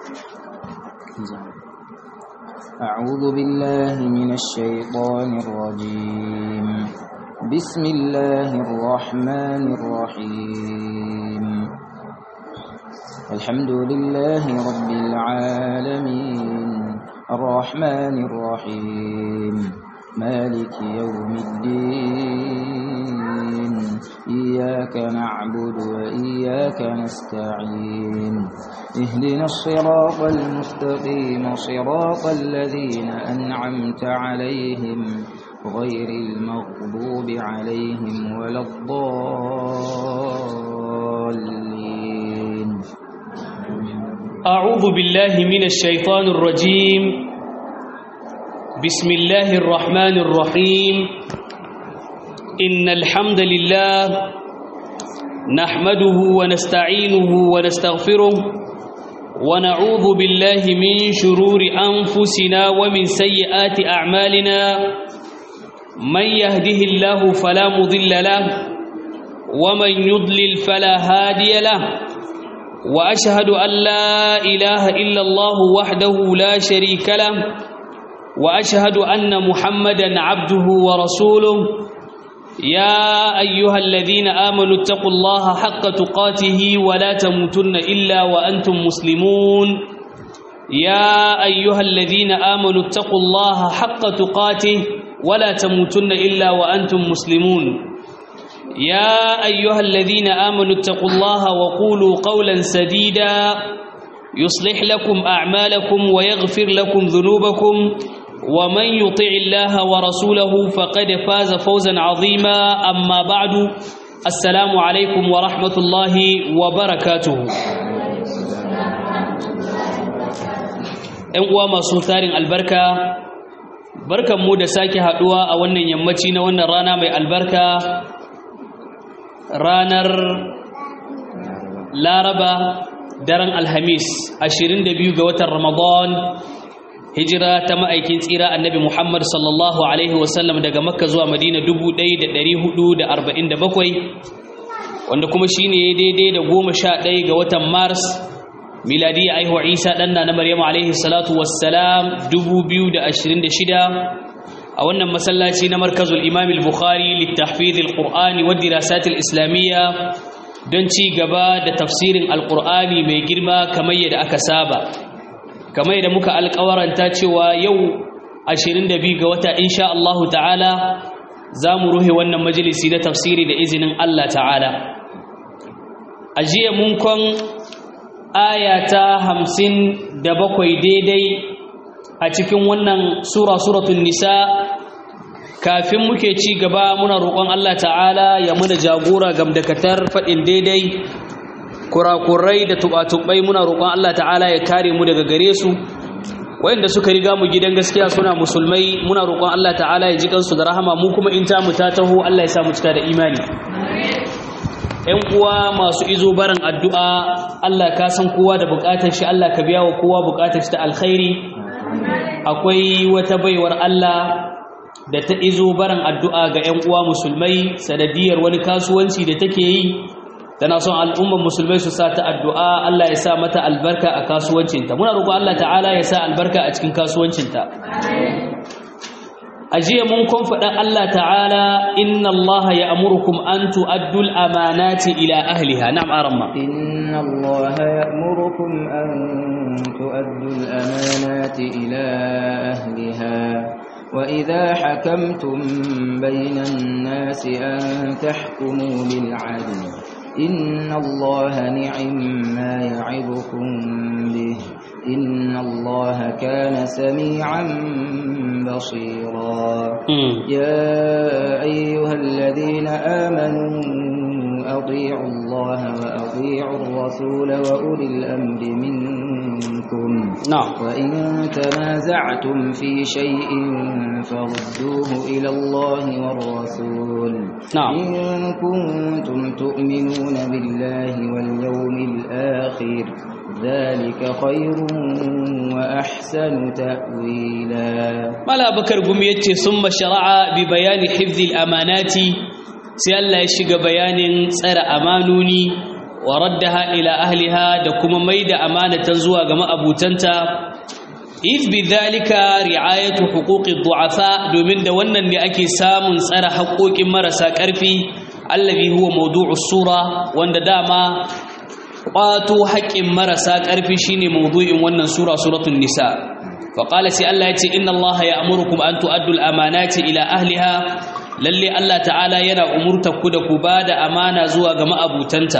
أعوذ بالله من الشيطان الرجيم بسم الله الرحمن الرحيم الحمد لله رب العالمين الرحمن الرحيم مالك يوم الدين إياك نعبد وإياك نستعين اهدنا الصراط المستقيم صراط الذين أنعمت عليهم غير المغضوب عليهم ولا الضالين أعوذ بالله من الشيطان الرجيم بسم الله الرحمن الرحيم إن الحمد لله نحمده ونستعينه ونستغفره ونعوذ بالله من شرور أنفسنا ومن سيئات أعمالنا من يهده الله فلا مضل له ومن يضلل فلا هادي له وأشهد أن لا إله إلا الله وحده لا شريك له وأشهد أن محمدا عبده ورسوله يا أيها الذين آمنوا اتقوا الله حق تقاته ولا تموتن إلا وأنتم مسلمون يا أيها الذين آمنوا اتقوا الله حق تقاته ولا تموتن إلا وأنتم مسلمون يا أيها الذين آمنوا اتقوا الله وقولوا قولا سديدا يصلح لكم أعمالكم ويغفر لكم ذنوبكم ومن يطع الله ورسوله فقد فاز فوزا عظيما أما بعد السلام عليكم ورحمة الله وبركاته ‘yan uwa masu tarin albarka barkanmu da sake haɗuwa a wannan yammaci na wannan rana mai albarka ranar laraba daren alhamis 22 ga watan ramadan hijira ta ma'aikin tsira annabi muhammad sallallahu alaihi wasallam daga makka zuwa madina 1447 wanda kuma shine daidai da goma sha ɗaya ga watan mars miladi aihuwa isa ɗanna na maryamu alaihi salatu wassalam 2026 a wannan masallaci na markazul imam al-bukhari littafid al-qur'ani wa dirasat al-islamiyya don ci gaba da tafsirin al-qur'ani mai girma kamar yadda aka saba kamar yadda muka alƙawaranta cewa yau 22 ga wata insha Allah ta'ala za mu ruhe wannan majalisi na tafsiri da izinin Allah ta'ala a jiya mun kon ayata 57 daidai a cikin wannan sura suratul nisa kafin muke ci gaba muna roƙon Allah ta'ala ya muna jagora gamdakatar faɗin daidai kurakurai da tubatubai muna roƙon Allah ta'ala ya kare mu daga gare su wayanda suka riga mu gidan gaskiya suna musulmai muna roƙon Allah ta'ala ya ji kansu da rahama mu kuma in ta mu ta taho Allah ya sa mu cika da imani ƴan uwa masu izo barin addu'a Allah ka san kowa da buƙatar shi Allah ka biya wa kowa buƙatar shi ta alkhairi akwai wata baiwar Allah da ta izo barin addu'a ga ‘yan uwa musulmai sanadiyar wani kasuwanci da take yi tana son al'umman musulmai su sa ta addu'a Allah ya sa mata albarka a kasuwancinta muna roƙo Allah ta'ala ya sa albarka a cikin kasuwancinta a jiya mun kun faɗa Allah ta'ala inna Allah ya amurkum an tu'addul amanati ila ahliha na'am aramma inna Allah ya'murukum an tu'addul amanati ila ahliha وإذا حكمتم بين الناس أن تحكموا بالعدل إن الله نعم ما يعظكم به إن الله كان سميعا بصيرا يا أيها الذين آمنوا أطيعوا الله وأطيعوا الرسول وأولي الأمر منكم نعم وإن تنازعتم في شيء فردوه إلى الله والرسول نعم. إن كنتم تؤمنون بالله واليوم الآخر ذلك خير وأحسن تأويلا mala bakar gumi yace summa shara'a bi bayani hifzil amanati sai Allah ya shiga bayanin tsara amanoni wa raddaha ila ahliha da kuma maida amanatan zuwa ga ma'abutanta if bidhalika ri'ayatu huquqi du'afa domin da wannan ne ake samun tsara haƙoƙin marasa ƙarfi allazi huwa mawdu'us sura wanda dama ƙwato haƙƙin marasa ƙarfi shine mawdu'in wannan sura suratul nisa faqala sai Allah yace inna Allah ya'murukum an tu'addu al-amanati ila ahliha lalle Allah ta'ala yana umurta ku da ku bada amana zuwa ga ma'abutanta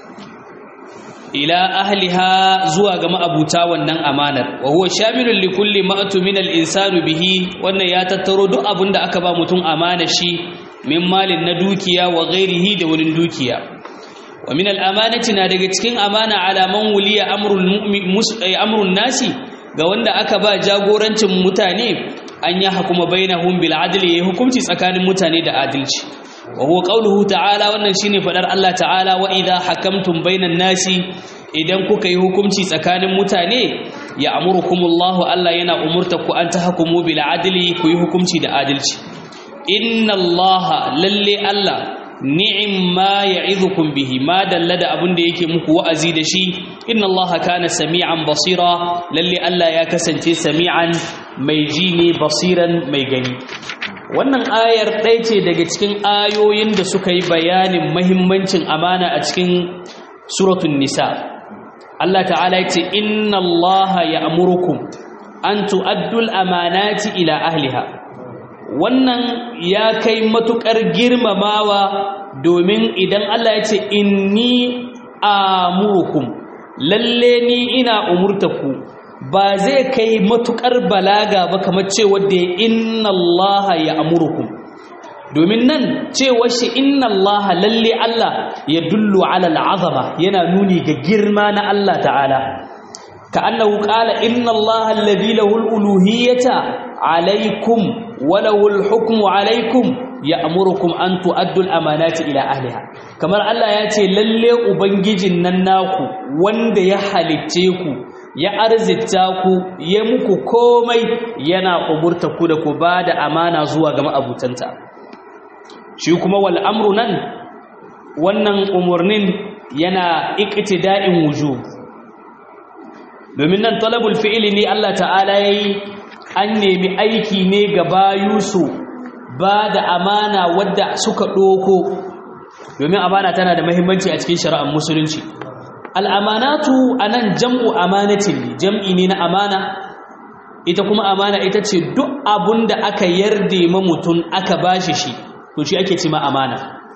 ila ahliha zuwa ga ma'abuta wannan amanar wa huwa shamilun li kulli ma'tu min al-insani bihi wannan ya tattaro duk abinda aka ba mutum amana shi min malin na dukiya wa ghairihi da wurin dukiya wa min al-amanati na daga cikin amana ala man wuliya amrul amrun nasi ga wanda aka ba jagorancin mutane an ya hukuma bainahum bil adli ya hukunci tsakanin mutane da adalci wa huwa qawluhu ta'ala wannan shine fadar Allah ta'ala wa idha hakamtum bainan nasi idan kuka yi hukunci tsakanin mutane ya amurukumullahu Allah yana umurta ku an tahkumu bil adli ku yi hukunci da adalci inna Allah lalle Allah ni'imma ya'idukum bihi ma dalla da abin da yake muku wa'azi da shi inna Allah kana sami'an basira lalle Allah ya kasance sami'an mai ji ne basiran mai gani wannan ayar ɗaya ce daga cikin ayoyin da suka yi bayanin mahimmancin amana a cikin suratun nisa Allah ta'ala ya ce inna Allah ya amurukum an tu'addul amanati ila ahliha wannan ya kai matuƙar girmamawa domin idan Allah ya ce inni amurukum lalle ni ina umurtaku ba zai kai matuƙar balaga ba kamar cewa da inna Allah ya amurukum domin nan cewa shi inna Allah lalle Allah ya dullu ala al'azama yana nuni ga girma na Allah ta'ala كأنه قال إن الله الذي له الألوهية عليكم وله الحكم عليكم يأمركم أن تؤدوا الأمانات إلى أهلها كما الله يأتي للي أبنجي نناكو وند يحلتيكو ya arzita ku ya muku komai yana umurta ku da ku bada amana zuwa ga ma'abutanta shi kuma wal amru nan wannan umurnin yana iqtida'in wujub domin nan talabul fi'ili ne Allah ta'ala yayi an nemi aiki ne ga bayusu ba da amana wadda suka doko domin amana tana da muhimmanci a cikin shari'ar musulunci al'amanatu anan jam'u amanatin ne jam'i ne na amana ita kuma amana ita ce duk abun da aka yarda ma mutum aka bashi shi to shi ake ce ma amana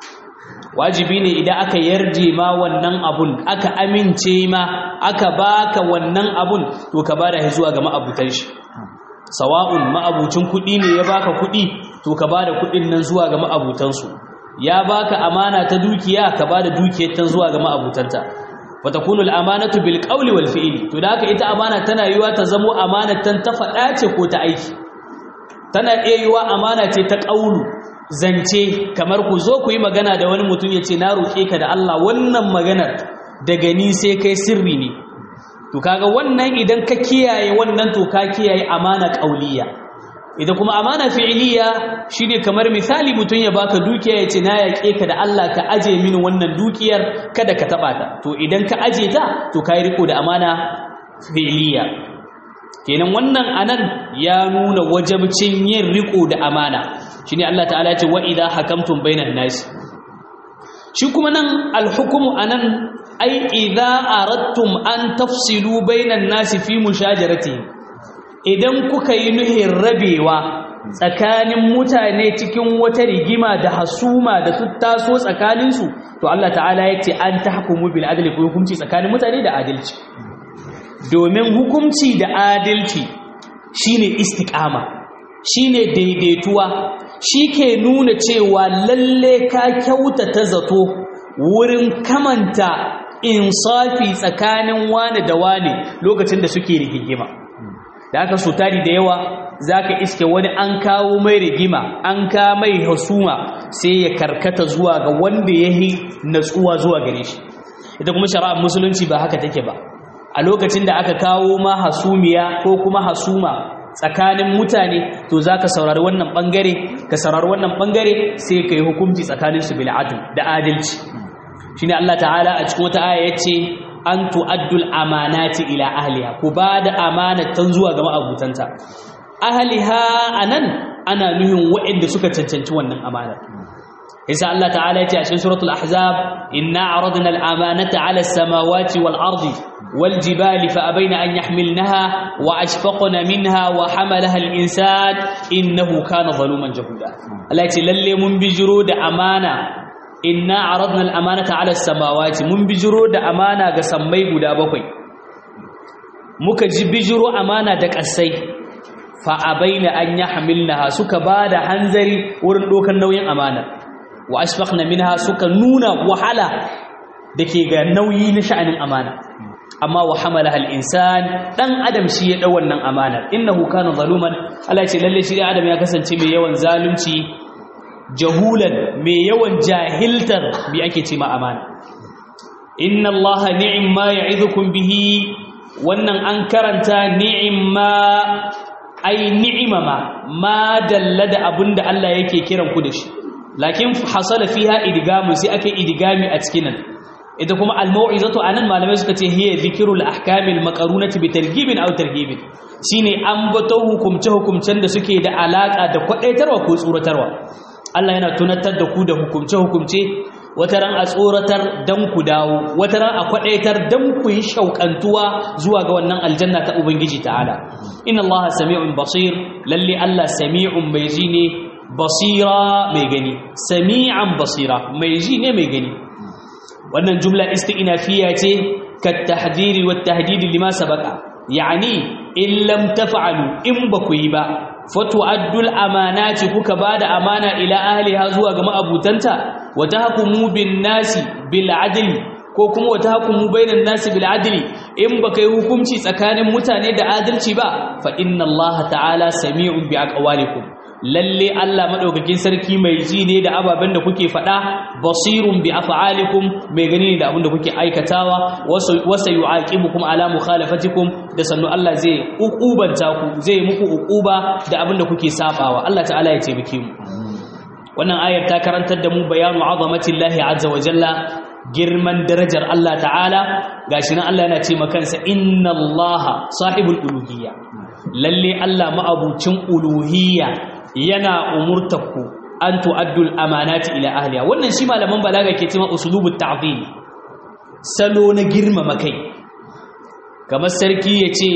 wajibi ne idan aka yarje ma wannan abun aka amince ma aka baka wannan abun to ka bada shi zuwa ga ma'abutan shi sawa'un ma'abucin kuɗi ne ya baka kuɗi to ka bada kuɗin nan zuwa ga ma'abutan su ya baka amana ta dukiya ka bada dukiyar tan zuwa ga ma'abutanta wa takunu al-amanatu bil qawli wal fi'li to da haka ita amana tana yiwa ta zamo amanatan ta faɗa ce ko ta aiki tana iya yiwa amana ce ta ƙaulu zance kamar ku zo ku yi magana da wani mutum ya ce na roƙe ka da Allah wannan maganar daga ni sai kai sirri ne to kaga wannan idan ka kiyaye wannan to ka kiyaye amana ƙauliya idan kuma amana fi'iliya shine kamar misali mutum ya baka dukiya ya ce na yaƙe ka da Allah ka aje mini wannan dukiyar kada ka taɓa ta to idan ka aje ta to ka yi riko da amana fi'iliya kenan wannan anan ya nuna wajabcin yin riko da amana shine Allah ta'ala ya ce wa idha hakamtum bainan nas shi kuma nan alhukumu anan ai idha aradtum an tafsilu bainan nas fi mushajarati idan kuka yi nuhin rabewa tsakanin mutane cikin wata rigima da hasuma da su taso tsakaninsu to Allah ta'ala ya ce an tahkumu bil adli ku hukunci tsakanin mutane da adalci domin hukunci da adalci shine istiqama shine daidaituwa ke nuna cewa lalle ka kyautata zato wurin kamanta insafi tsakanin wani da wani lokacin da suke rigima da aka so tari da yawa zaka iske wani an kawo mai rigima an ka mai hasuma sai ya karkata zuwa ga wanda yahi natsuwa zuwa gare shi ita kuma shari'ar musulunci ba haka take ba a lokacin da aka kawo ma hasumiya ko kuma hasuma tsakanin mutane to za ka saurari wannan ɓangare ka saurari wannan ɓangare sai ka yi hukunci tsakaninsu bil adl da adalci shine Allah ta'ala a cikin wata aya yace an tu'addul amanati ila ahliha ku bada amanatan zuwa ga ma'abutanta ahliha anan ana nuhin waɗanda suka cancanci wannan amanar yasa Allah ta'ala yace a cikin suratul ahzab inna aradna al-amanata 'ala as-samawati wal ardi wal jibali fa abayna an yahmilnaha wa ashfaqna minha wa hamalaha al-insan innahu kana zaluman jahuda Allah yace lalle mun bijiro da amana inna aradna al-amanata 'ala as-samawati mun bijiro da amana ga sammai guda bakwai muka ji bijiro amana da kasai fa abaina an yahmilnaha suka bada hanzari wurin dokan nauyin amana wa ashfaqna minha suka nuna wahala dake ga nauyi na sha'anin amana amma wa hamalaha al-insan dan adam shi ya dau wannan amana innahu kana zaluman Allah ce lalle shi adam ya kasance mai yawan zalunci jahulan mai yawan jahiltar bi ake ce ma amana inna allaha ni'ma ya'idukum bihi wannan an karanta ni'ma ai ni'imama ma dalla da abinda Allah yake kiran ku da shi lakin hasala fiha idgamu sai aka idgami a cikin nan ita kuma al-mau'izatu anan malamai suka ce hiya dhikrul ahkamil maqarunati bi targhibin aw targhibin shine ambato hukumce hukumcen da suke da alaka da kwadaitarwa ko tsoratarwa Allah yana tunatar da ku da hukumce hukumce wataran a tsoratar dan ku dawo wataran a kwadaitar dan ku yi shaukantuwa zuwa ga wannan aljanna ta ubangiji ta'ala inna allaha sami'un basir lalle Allah sami'un mai ji ne basira mai gani sami'an basira mai ji ne mai gani wannan jumla isti'nafiya ce ka tahdiri wa tahdidi lima sabaqa yani in lam taf'alu in baku yi ba fatu'addul amanati kuka bada amana ila ahliha zuwa ga ma'abutanta wa tahkumu bin nasi bil adli ko kuma wa tahkumu bainan nasi bil adli in baka yi hukunci tsakanin mutane da adalci ba fa inna allaha ta'ala sami'un bi aqwalikum lalle Allah madaukakin sarki mai ji ne da ababen da kuke faɗa basirun bi af'alikum mai gani ne da abin da kuke aikatawa wasa yu'aqibukum ala mukhalafatikum da sannu Allah zai ukubanta ku zai muku ukuba da abin da kuke sabawa Allah ta'ala ya taimake mu wannan ayar ta karantar da mu bayanu azamatillahi azza wa jalla girman darajar Allah ta'ala gashi nan Allah yana ce makansa inna Allah sahibul uluhiyya lalle Allah ma'abucin uluhiyya yana umurtakku an tu'addul amanati ila ahliha wannan shi malaman balaga ke cewa usulubut ta'zim salo na girmama kai kamar sarki yace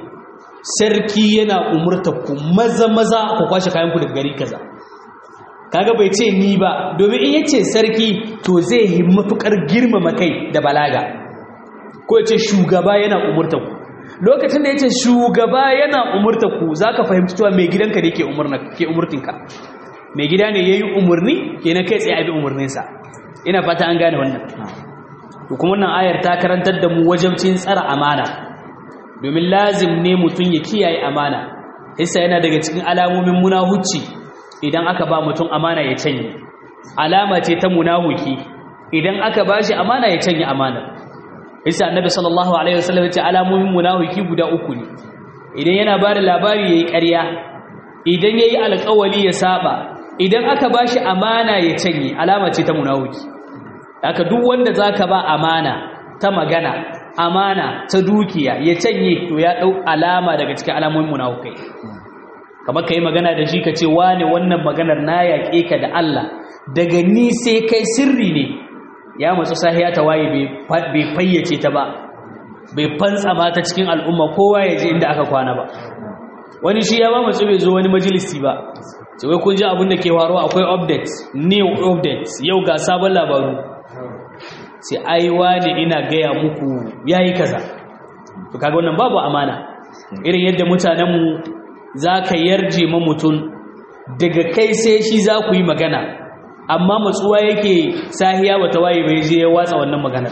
sarki yana umurtakku maza maza ku kwashe kayan ku daga gari kaza kaga bai ce ni ba domin in yace sarki to zai yi matukar girmama kai da balaga ko yace shugaba yana umurtakku lokacin da ya ce shugaba yana umurta ku za ka fahimci cewa mai gidanka da ke umurtinka mai gida ne ya yi umarni ke na kai tsaye abin umarninsa ina fata an gane wannan to kuma wannan ayar ta karantar da mu wajabcin tsara amana domin lazim ne mutum ya kiyaye amana hissa yana daga cikin alamomin munahuci idan aka ba mutum amana ya canye alama ce ta munahuki idan aka ba shi amana ya canye amana isa annabi sallallahu alaihi wasallam yace alamomin munafiki guda uku ne idan yana bada labari yayi ƙarya idan yayi alƙawali ya saba idan aka bashi amana ya canye alama ce ta munafiki haka duk wanda zaka ba amana ta magana amana ta dukiya ya canye to ya dau alama daga cikin alamomin munafikai kamar kai magana da shi kace wane wannan maganar na yaƙe ka da Allah daga ni sai kai sirri ne ya matsu sahiya ta waye bai fayyace ta ba bai fantsama ta cikin al'umma kowa ya je inda aka kwana ba wani shi ya ba matsu bai zo wani majalisi ba sai wai kun ji abin da ke faruwa akwai update new update yau ga sabon labaru sai ai wani ina gaya muku yayi kaza to kaga wannan babu amana irin yadda mutanenmu za ka yarje ma mutum daga kai sai shi za ku yi magana amma matsuwa yake sahiya bata waye bai je ya watsa wannan maganar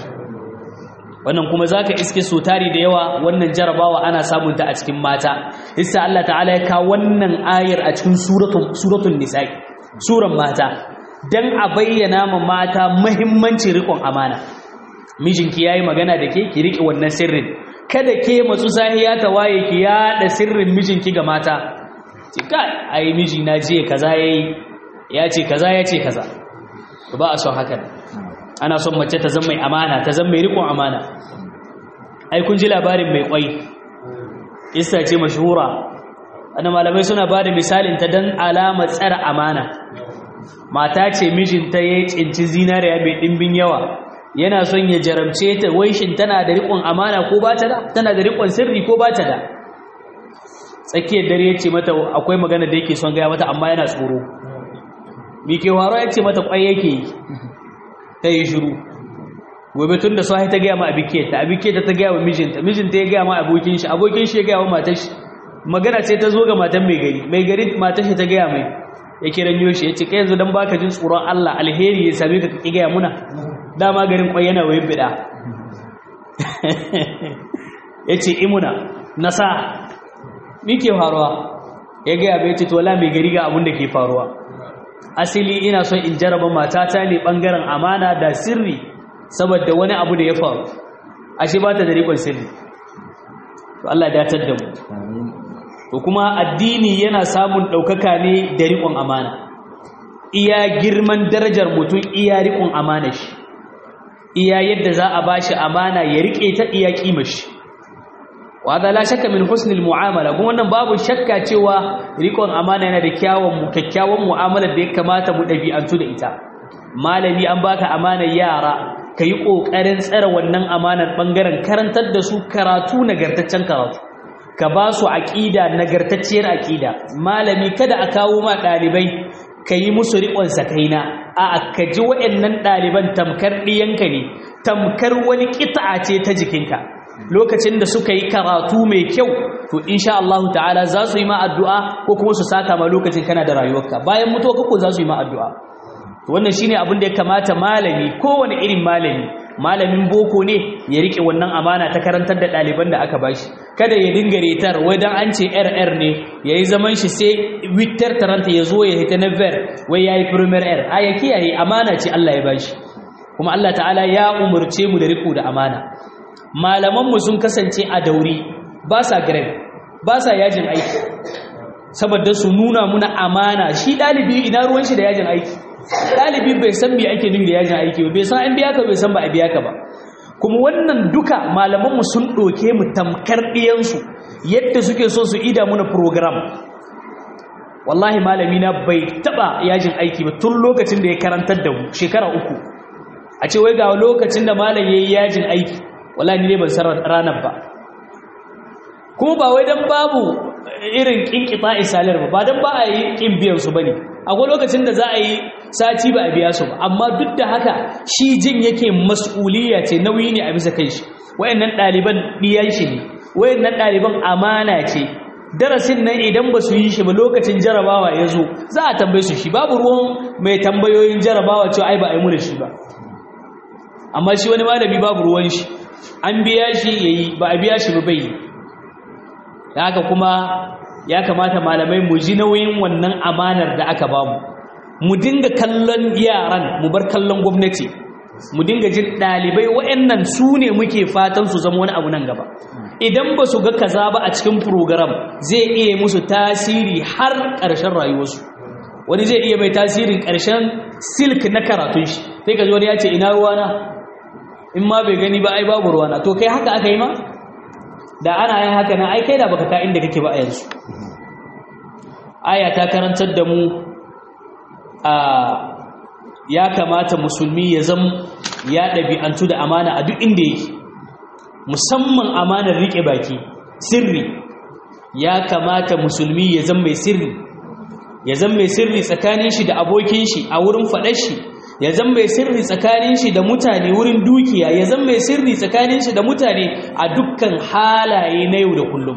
wannan kuma zaka iske so tari da yawa wannan jarabawa ana samun ta a cikin mata isa Allah ta'ala ya kawo wannan ayar a cikin suratul suratul nisa suran mata dan a bayyana ma mata muhimmancin riƙon amana mijinki yayi magana da ke ki rike wannan sirrin kada ke matsu sahiya ta waye ki yada sirrin mijinki ga mata ki kai ai miji na je kaza yayi ya ce kaza ya ce kaza ba a son haka ana son mace ta zama mai amana ta zama mai riƙon amana ai kun ji labarin mai kwai isa ce mashhura ana malamai suna ba da misalin ta don alama tsara amana mata ce mijinta ya cinci zinariya mai ɗimbin yawa yana son ya jaramce ta waishin tana da riƙon amana ko ba ta da tana da riƙon sirri ko ba ta da tsakiyar dare ya ce mata akwai magana da yake son gaya mata amma yana tsoro mike waro ya ce mata kwai yake yi ta yi shiru gobe tun da sahi ta gaya ma abiketa abiketa ta gaya wa mijinta mijinta ya gaya ma abokin shi abokin shi ya gaya wa matar shi magana sai ta zo ga matan mai gari mai gari matar shi ta gaya mai ya kiran yoshi ya ce kai yanzu dan baka jin tsoron Allah alheri ya same ka ki gaya muna dama garin kwai yana wayin bida ya ce imuna nasa mi ke faruwa ya gaya bai ce tola mai gari ga abin da ke faruwa asili ina son in jaraba matata ne bangaren amana da sirri saboda wani abu da ya faru ashe ba ta da rikon sirri to Allah ya datar da mu to kuma addini yana samun ɗaukaka ne da rikon amana iya girman darajar mutum iya rikon amana shi iya yadda za a bashi amana ya rike ta iya kima shi wada la shakka min husnil mu'amala kuma wannan babu shakka cewa rikon amana yana da kyawun mu kyakkyawan mu'amala da ya kamata mu dabi'antu da ita malami an baka amanar yara kayi kokarin tsare wannan amanar bangaren karantar da su karatu nagartaccen karatu ka ba su aqida nagartacciyar aqida malami kada a kawo ma dalibai kayi musu riƙon sakaina a ka ji waɗannan ɗaliban tamkar ɗiyanka ne tamkar wani ƙita'a ce ta jikinka lokacin da suka yi karatu mai kyau to insha Allah ta'ala za su yi ma addu'a ko kuma su saka ma lokacin kana da rayuwarka bayan mutuwa kako za su yi ma addu'a to wannan shine abin da ya kamata malami kowane irin malami malamin boko ne ya rike wannan amana ta karantar da ɗaliban da aka bashi kada ya dinga retar wai dan an ce rr ne yayi zaman shi sai witter taranta ya zo ya hita na ver wai yayi premier r a ya kiyaye amana ce Allah ya bashi kuma Allah ta'ala ya umurce mu da riko da amana malamanmu sun kasance a dauri ba sa grade ba sa yajin aiki saboda su nuna muna amana shi dalibi ina ruwan shi da yajin aiki dalibi bai san me ake nufi da yajin aiki ba bai san an biya ka bai san ba a biya ka ba kuma wannan duka malamanmu sun ɗauke mu tamkar ɗiyansu yadda suke so su ida muna program wallahi malami na bai taɓa yajin aiki ba tun lokacin da ya karantar da mu shekara uku a ce wai ga lokacin da malam ya yi yajin aiki wallahi ni ne ban san ranar ba kuma ba wai dan babu irin kinkita isalar ba ba dan ba a yi kin biyan su bane akwai lokacin da za a yi sati ba a biya su ba amma duk da haka shi jin yake mas'uliyya ce nauyi ne a bisa kai shi wayannan ɗaliban ɗiyan shi ne wayannan ɗaliban amana ce darasin nan idan ba su yi shi ba lokacin jarabawa ya zo za a tambaye su shi babu ruwan mai tambayoyin jarabawa cewa ai ba a yi mu da shi ba amma shi wani malami babu ruwan shi an biya shi yayi ba a biya shi ba bai haka kuma ya kamata malamai mu ji nauyin wannan amanar da aka bamu mu dinga kallon yaran mu bar kallon gwamnati mu dinga jin dalibai waɗannan su ne muke fatan su zama wani abu nan gaba idan ba su ga kaza ba a cikin program zai iya musu tasiri har ƙarshen rayuwarsu wani zai iya mai tasirin ƙarshen silk na karatun shi sai ka ji wani ya ce ina ruwana in ma bai gani ba ai babu ruwana to kai haka aka yi ma da ana yin haka na ai kai da baka ka inda kake ba a yanzu aya ta karantar da mu a ya kamata musulmi ya zama ya ɗabi'antu da amana a duk inda yake musamman amanar riƙe baki sirri ya kamata musulmi ya zama mai sirri ya zama mai sirri tsakanin shi da abokin shi a wurin faɗar shi ya zan mai sirri tsakanin shi da mutane wurin dukiya ya zan mai sirri tsakanin shi da mutane a dukkan halaye na yau da kullum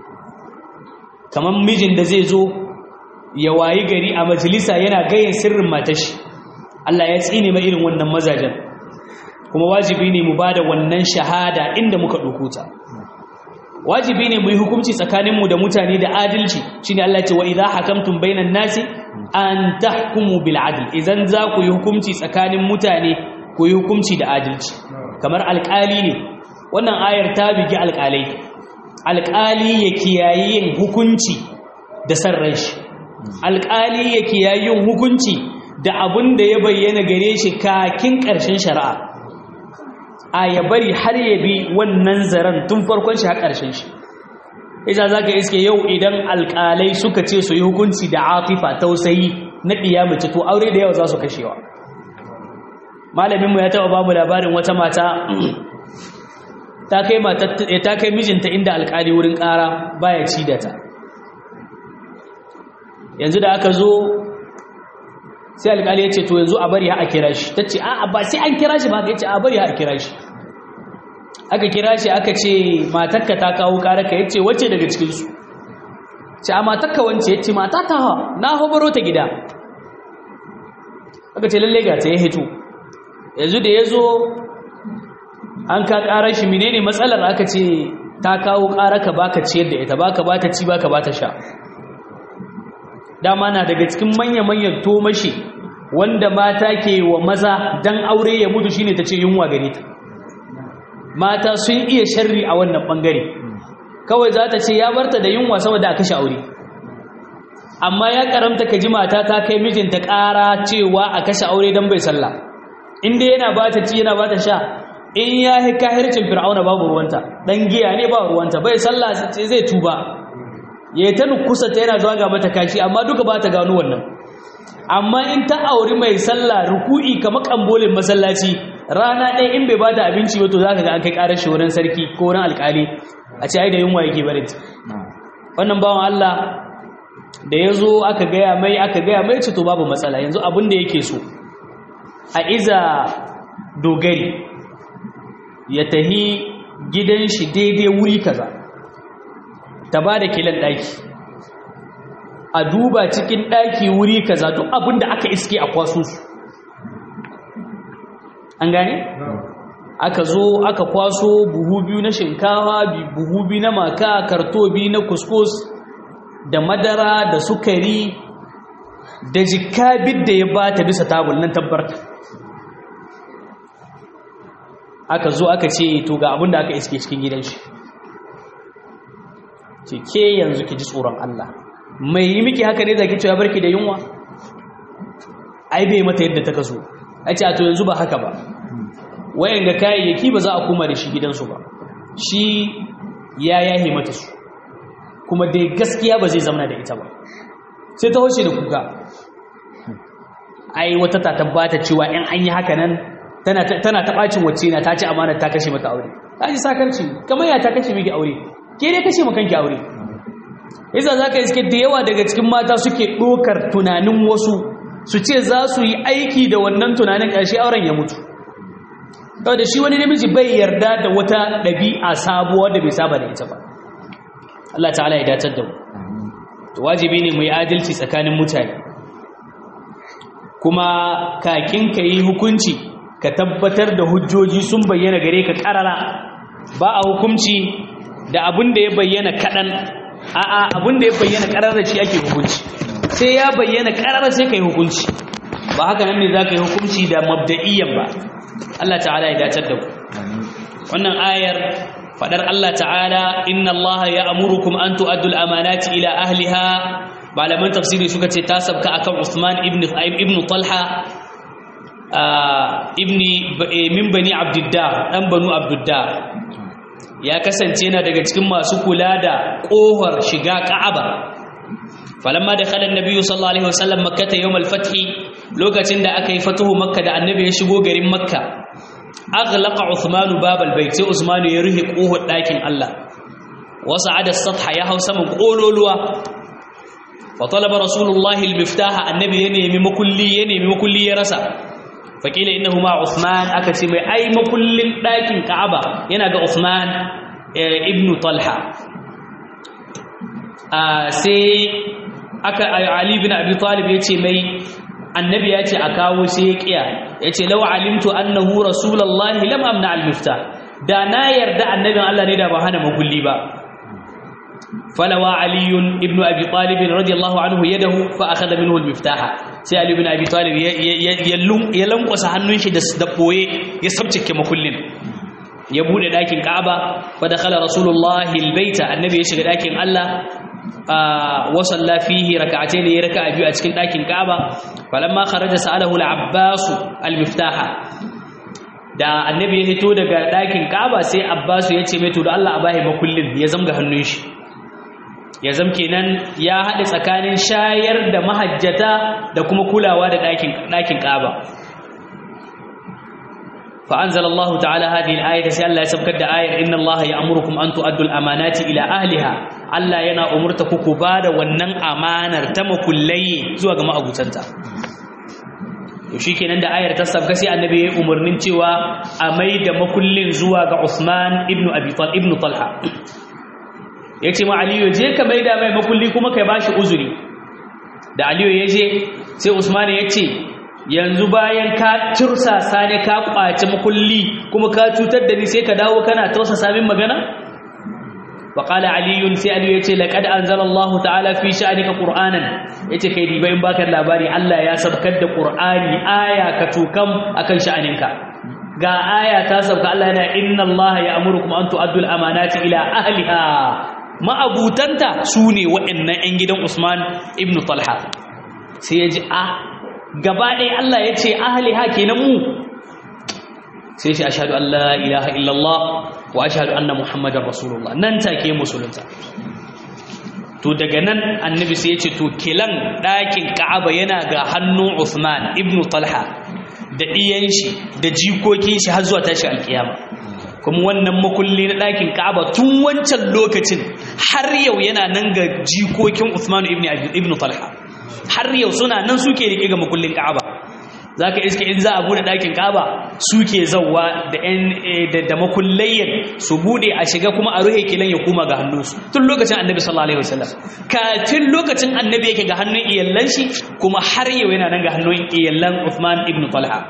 kamar mijin da zai zo ya wayi gari a majalisa yana gayin sirrin matashi Allah ya tsine ma irin wannan mazajen kuma wajibi ne mu bada wannan shahada inda muka dukuta wajibi ne mu yi hukunci tsakaninmu da mutane da adalci shine Allah ya ce wa idza hakamtum bainan nasi an tahkumu bil adl idan za ku yi hukunci tsakanin mutane ku yi hukunci da adalci kamar alƙali ne wannan ayar ta bigi alƙalai alƙali ya kiyaye yin hukunci da san ran shi alƙali ya kiyaye yin hukunci da abin da ya bayyana gare shi kakin ƙarshen shari'a a ya bari har ya bi wannan zaren tun farkon shi har ƙarshen shi isa za ka iske yau idan alƙalai suka ce su yi hukunci da atifa tausayi na ɗiya mace to aure da yawa za su kashewa malaminmu ya taɓa babu labarin wata mata ta kai mijinta inda alƙali wurin ƙara baya ci da ta yanzu da aka zo sai alƙali ya ce to yanzu a bari ha a kira shi ta ce a ba sai an kira shi ba ka ce a bari ha a kira shi aka kira shi aka ce matakka ta kawo ƙararka ya ce wacce daga cikinsu ce a matakka wance ya ce mata ta ha na hobaro ta gida aka ce lalle ga ta ya hito yanzu da ya zo an ka ƙarar shi menene matsalar aka ce ta kawo ƙararka baka ciyar da ita baka ba ta ci baka ba ta sha dama na daga cikin manya-manyan tomashi wanda mata ke wa maza dan aure ya mutu shine ta ce yunwa gare ta mata sun iya sharri a wannan bangare kawai za ta ce ya barta da yunwa saboda a kashe aure amma ya karamta ka ji mata ta kai mijinta ƙara cewa a kashe aure don bai sallah inda yana ba ta ci yana ba ta sha in ya yi kahircin fir'auna babu ruwanta ɗan giya ne ba ruwanta bai sallah zai tuba ya ta nukusa ta yana zuwa ga mata kashi amma duka ba ta gano wannan amma in ta auri mai sallah ruku'i kamar kambolin masallaci rana ɗaya in bai ba ta abinci wato za ka ga an kai ƙarar shi wurin sarki ko wurin alƙali a ce ai da yunwa yake bari wannan bawan Allah da ya zo aka gaya mai aka gaya mai ce to babu matsala yanzu abin da yake so a iza dogari ya tahi gidan shi daidai wuri kaza ta ba da kilan ɗaki a duba cikin ɗaki wuri kaza duk abin da aka iske a kwaso su an gane? aka zo aka kwaso buhu biyu na shinkawa buhu biyu na maka karto biyu na kuskus da madara da sukari da jikabid da ya bata bisa tabul nan tabbarta aka zo aka ce to ga abin da aka iske cikin gidan shi ce ke yanzu ki ji tsoron Allah mai yi miki haka ne zaki cewa barki da yunwa ai bai mata yadda ta kaso a ce a to yanzu ba haka ba wayan ga kayayyaki ba za a koma da shi gidansu ba shi ya yahe mata su kuma dai gaskiya ba zai zama da ita ba sai ta hoce da kuka ai wata ta tabbata cewa in an yi haka nan tana tana ta bacin wacce na ta ci amana ta kashe mata aure ta ji sakarci kamar ya ta kashe miki aure ke dai kashe maka kanki aure yasa zaka iske da yawa daga cikin mata suke dokar tunanin wasu su ce za su yi aiki da wannan tunanin ƙarshe auren ya mutu da shi wani namiji bai yarda da wata ɗabi'a sabuwa da bai saba da ita ba Allah ta'ala ya dacar da mu to wajibi ne mu yi adalci tsakanin mutane kuma kakin ka yi hukunci ka tabbatar da hujjoji sun bayyana gare ka ƙarara ba a hukunci da abin da ya bayyana kaɗan a'a abin da ya bayyana ƙarara shi ake hukunci sai ya bayyana ƙarara sai ka yi hukunci ba haka nan ne za ka yi hukunci da mabda'iyyan ba Allah ta'ala ya dacar da ku wannan ayar fadar Allah ta'ala inna Allah ya'murukum an tu'addul amanati ila ahliha malaman tafsiri suka ce ta sabka akan Uthman ibn ibn Talha ibni min bani Abdiddar dan banu Abdiddar ya kasance yana daga cikin masu kula da kohar shiga Ka'aba falamma dakhala an-nabiy sallallahu alaihi wasallam makkah yawm al-fath lokacin da aka yi fatuhu makka da annabi ya shigo garin makka aghlaqa uthman bab al-bayt sai usman ya ruhi kohar dakin Allah wasa'ada as-satha ya hausa mun kololuwa fa talaba rasulullahi al-miftaha annabi ya nemi makulli ya nemi makulli ya rasa fakila innahu ma uthman aka ce mai ai makullin dakin ka'aba yana ga uthman ibnu talha sai aka Ali bin Abi Talib yace mai annabi yace a kawo sai ya kiya yace law alimtu annahu rasulullahi lam amna al-miftah da na yarda annabin Allah ne da ba hana makulli ba falawa Ali ibn Abi Talib radiyallahu anhu yadahu fa akhadha minhu al-miftaha sai Ali ibn Abi Talib ya lankwasa hannun shi da boye ya sabcike makullin ya bude dakin Ka'aba fa dakhala rasulullahi al-baita annabi ya shiga dakin Allah wa salla fihi rak'atayn ya raka'a biyu a cikin ɗakin Ka'aba falamma kharaja sa'alahu al-Abbas al-miftaha da annabi ya fito daga ɗakin Ka'aba sai Abbas ya ce mai to da Allah a bahi makullin ya zamga hannun shi ya zam kenan ya haɗe tsakanin shayar da mahajjata da kuma kulawa da ɗakin ɗakin Ka'aba فأنزل الله تعالى هذه الآية سي الله يسبك آية إن الله يأمركم أن تؤدوا الأمانات إلى أهلها الله ينا أمرتك كبار ونن أمانة تم كلي زوا ما أبو تنتا shi kenan da ayar ta sabga sai annabi ya umarnin cewa a mai da makullin zuwa ga Uthman ibn Abi Talha ibn Talha yace ma Aliyu je ka mai da mai makulli kuma kai bashi uzuri da Aliyu ya je sai Usman ya ce yanzu bayan ka tursasa ne ka kwace makulli kuma ka cutar da ni sai ka dawo kana tausasa min magana wa qala ali sai ali yace laqad anzala Allah ta'ala fi sha'nika qur'anan yace kai dibai in baka labari Allah ya sabkar da qur'ani aya ka tukam akan sha'aninka ga aya ta sabka Allah yana inna Allah ya'murukum an tu'addu al-amanati ila ahliha ma'abutanta sune waɗannan 'yan gidan Usman ibn Talha sai ya ji a gaba ɗaya Allah ya ce ahali ha kenan mu sai shi ashhadu an la ilaha illallah wa ashhadu anna muhammadar rasulullah nan take musulunta to daga nan annabi sai ya ce to kilan ɗakin ka'aba yana ga hannun Uthman ibn Talha da ɗiyan shi da jikokin shi har zuwa tashi alkiyama kuma wannan makulli na ɗakin ka'aba tun wancan lokacin har yau yana nan ga jikokin Uthman ibn Talha har yau suna nan suke rike ga makullin Ka'aba zaka iske in za a bude dakin Ka'aba suke zawwa da ɗan da makullayyan su bude a shiga kuma a ruhe kilan ya kuma ga hannunsu tun lokacin Annabi sallallahu alaihi wasallam kafin lokacin Annabi yake ga hannun iyallan shi kuma har yau yana nan ga hannun iyallan Uthman ibn Talha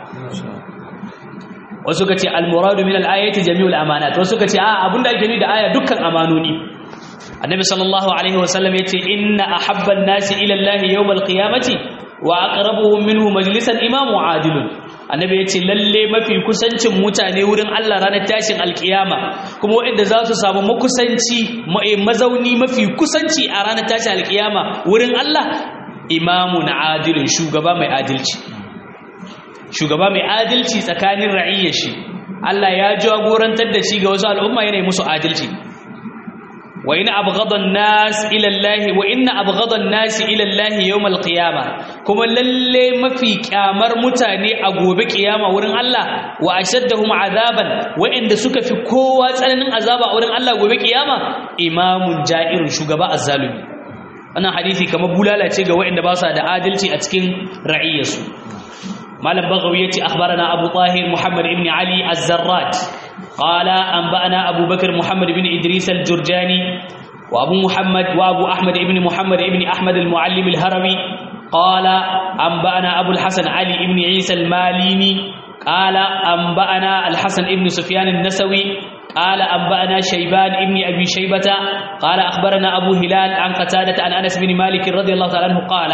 wasu kace al-muradu min al-ayati jami'ul amanat wasu kace a abinda ake nufi da aya dukkan amanoni annabi sallallahu alaihi wasallam yace inna ahabban nasi ila Allah yawm alqiyamati wa aqrabuhum minhu majlisan imamu adilun annabi yace lalle mafi kusancin mutane wurin Allah ranar tashin alkiyama kuma wanda za su samu makusanci mazauni mafi kusanci a ranar tashin alkiyama wurin Allah imamun adilun shugaba mai adalci shugaba mai adalci tsakanin ra'iyyar shi Allah ya jagorantar da shi ga wasu al'umma yana musu adalci وإن أبغض الناس إلى الله وإن أبغض الناس إلى الله يوم القيامة كما للي ما في كامر متاني أقوب قيامة ورن الله وأشدهم عذابا وإن دسك في قوة سنن عذابا ورن الله أقوب قيامة إمام جائر شغباء الظالم أنا حديثي كما بولالا تيغا وإن باسا دا عادلتي أتكين رعيسو مالا بغوية أخبرنا أبو طاهر محمد بن علي الزرات قال أنبأنا أبو بكر محمد بن إدريس الجرجاني وأبو محمد وأبو أحمد بن محمد بن أحمد المعلم الهروي قال أنبأنا أبو الحسن علي بن عيسى الماليني قال أنبأنا الحسن بن سفيان النسوي قال أنبأنا شيبان بن أبي شيبة قال أخبرنا أبو هلال عن قتادة عن أنس بن مالك رضي الله تعالى عنه قال